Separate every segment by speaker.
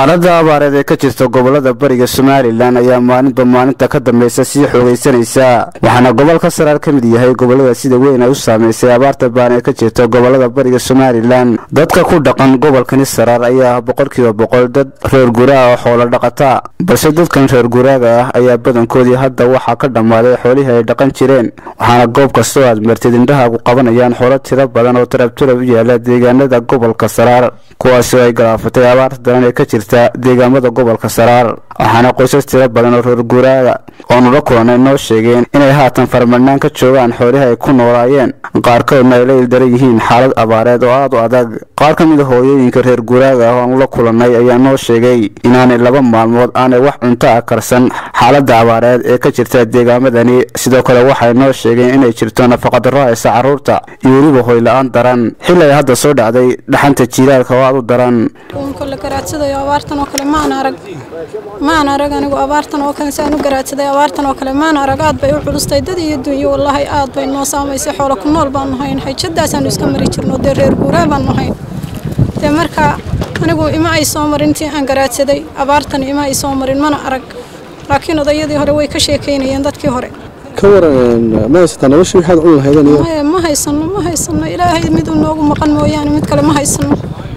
Speaker 1: xaaladda abaareed ee ka jirta gobolada bariga somalilan ayaa maalinba maalinta ka dambeysa sii xoogaysanaysa waxaana gobolka saraar ka mid yahay gobolada sida weyn ay u saameysay abaarta baan ee ka jirta gobolada bariga somalilan dadka ku dhaqan gobolkani saraar ayaa ah boqolkiiba boqol dad reer guraa oo xoolo dhaqata balse dadkan reer guraaga ah ayaa badankoodii hadda waxaa ka dhammaaday xoolihii ay dhaqan jireen waxaana goob kastoo aad martid indhahaagu qabanayaan xoolo tiro badan oo tarabtarab u yaala deegaanada gobolka saraar kuwaasi oo ay galaafatay abaarta daran ee ka jirta deegaamada gobolka saraar waxaana qoysas tiro badan oo reer guraaga oonu la kulanay noo sheegeen inay haatan faramadhnaan ka joogaan xoolihii ay ku noolaayeen qaarkoodna ay la ildaran yihiin xaalad abaareed oo aad u adag qaar ka mid a hooyooyinka reer guraaga ah oonu la kulannay ayaa noo sheegay inaanay laba maalmood aanay wax cunto ah karsan xaaladda abaareed ee ka jirta deegaamadani sidoo kale waxay noo sheegeen inay jirto nafaqadarro haysa carruurta iyo weliba hoyla-aan daran xili ay hadda soo dhacday dhaxanta jiilaalka oo aad u daran
Speaker 2: kole garaadsadayo abaartan oo kale maan arag maan arag anigu abaartan oo kale saan u garaadsaday abaartan oo kale maan arag aad bay u culustay dad iyo dunyo wallaahi aad bay noo saamaysay xoolo ku nool baan nahayn xajadaasaan iska mari jirno dee reer guuraa baan nahayn dee marka anigu ima ay soo marin intii aan garaadsaday abaartan ima ay soo marin mana arag laakiin odayadii hore way ka sheekaynayeen dadkii hore
Speaker 3: ka waran ma haysataa noloshii waxaad cuni lahaydeen iyo
Speaker 2: maya ma haysano ma haysano ilaahay miduu noogu maqan mooyaane mid kale ma haysano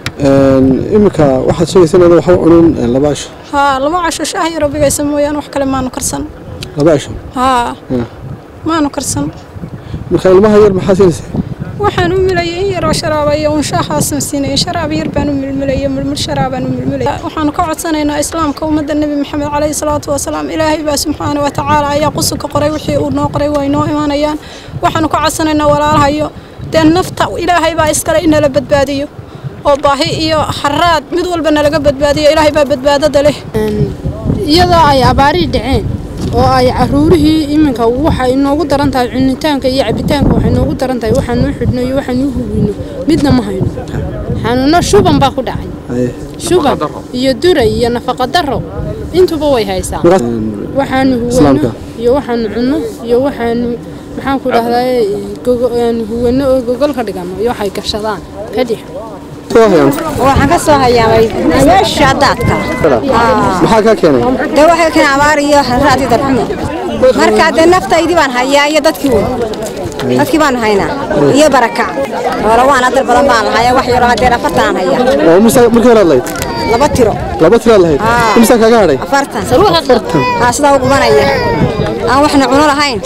Speaker 3: iminka waxaad sheegaysa inaad waxba cunin laba asho
Speaker 2: haa laba casho shaah yaro bigaysa mooyaane wax kale maanu karsan
Speaker 3: laba asho
Speaker 2: haa maanu karsan
Speaker 3: marka ilmaha yar maxaa siinaysaa
Speaker 2: waxaan u milayay in yaroo sharaaba iyo un shaahaasan siinaya sharaab yar baan u milmilaya mulmul sharaabaan u milmilaya waxaanu ka codsanaynaa islaamka ummadda nebi maxamed caleyhi salaatu wasalaam ilaahay baa subxaana wa tacaala ayaa qusuka qoray wixii uu noo qoray way noo imaanayaan waxaanu ka codsanaynaa walaalahayo dee nafta ilaahay baa iskale inala badbaadiyo oo baahi iyo haraad mid walba nalaga badbaadiyo ilaahay baa badbaadada leh
Speaker 4: iyadoo ay abaarii dhaceen oo ay caruurihii iminka waxay inoogu daran tahay cunitaanka iyo cabitaanka waxay inoogu daran tahay waxaanuu xidhno iyo waxaanuu hubino midna ma hayno xanuuno shuban baa ku dhacay shuban iyo duray iyo nafaqa daro intuba way haysaa waxaanu huwano iyo waxaanu cunno iyo waxaanu maxaan ku dhahdaa huwano oo gogol ka dhigano iyo waxay gashadaan kadhix
Speaker 5: waxaan ka soo hayaamay meesha daadka
Speaker 3: maxaa kaa keenay
Speaker 5: dee waxay keen abaar iyo raadi darxumo marka dee naftaydii baan hayaa iyo dadkii wey dadkii baan haynaa iyo barakac hore waan adar badan baan lahaa wax yaroo hadeer afartan aan hayaa
Speaker 3: oo mise markii hore lahayd
Speaker 5: laba tiro
Speaker 3: laba tiraad lahayd imisa kaaga hadhay
Speaker 5: afartan haa sidaa u gubanaya aan waxna cuno lahayn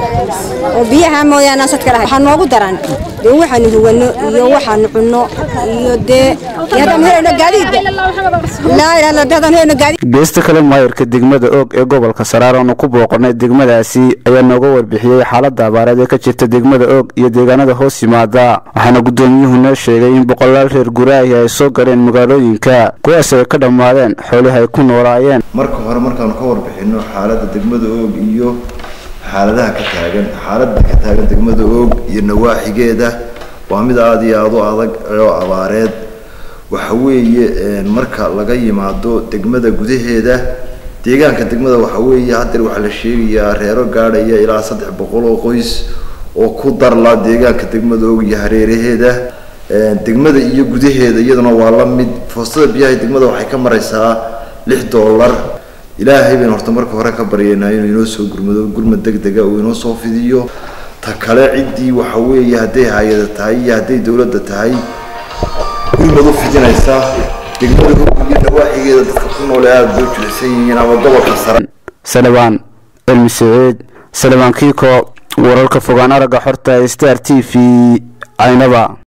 Speaker 5: oo biyaha mooyaane aan sadka lahayn waxaa noogu daran dee waxaanu huwano iyo waxaanu cunno iyo dee haddaan helayno gaadiidba laa ilaa haddaan helayno gaadiid
Speaker 1: geesta kale maayarka degmada oog ee gobolka saraar oonu ku booqanay degmadaasi ayaa nooga warbixiyey xaaladda abaareed ee ka jirta degmada oog iyo deegaanada hoos yimaada waxaana guddoomiyuhu noo sheegay in boqolaal reer guraahi ay soo galeen magaalooyinka kuwaas ay ka dhammaadeen xoolihii ay ku noolaayeen
Speaker 6: marka hore markaanu ka warbixinno xaaladda degmada oog iyo xaaladaha ka taagan xaaladda ka taagan degmada oog iyo nawaaxigeeda waa mid aada iyo aada u adag oo abaareed waxa weeye marka laga yimaado degmada gudaheeda deegaanka degmada waxa weeye hadeer waxaa la sheegayaa reero gaadhaya ilaa saddex boqol oo qoys oo ku darla deegaanka degmada og iyo hareeraheeda degmada iyo gudaheeda iyaduna waa la mid foostada biyaha degmada waxay ka maraysaa lix dollar ilaahay baynu horta marka hore ka baryaynaa inuu inoo soo gurmado gurmad deg dega uu inoo soo fidiyo ta kale ciddii waxa weeye hadday hay-ada tahay iyo hadday dowladda tahay gurmad u fidinaysa degmada og iyo nawaaxigeeda dadka ku noole aada loo jilicsan yihiin ama gobolka sare
Speaker 1: salebaan cilmi saciid salebaan kiiko wararka fogaan aragga xorta star t v aynaba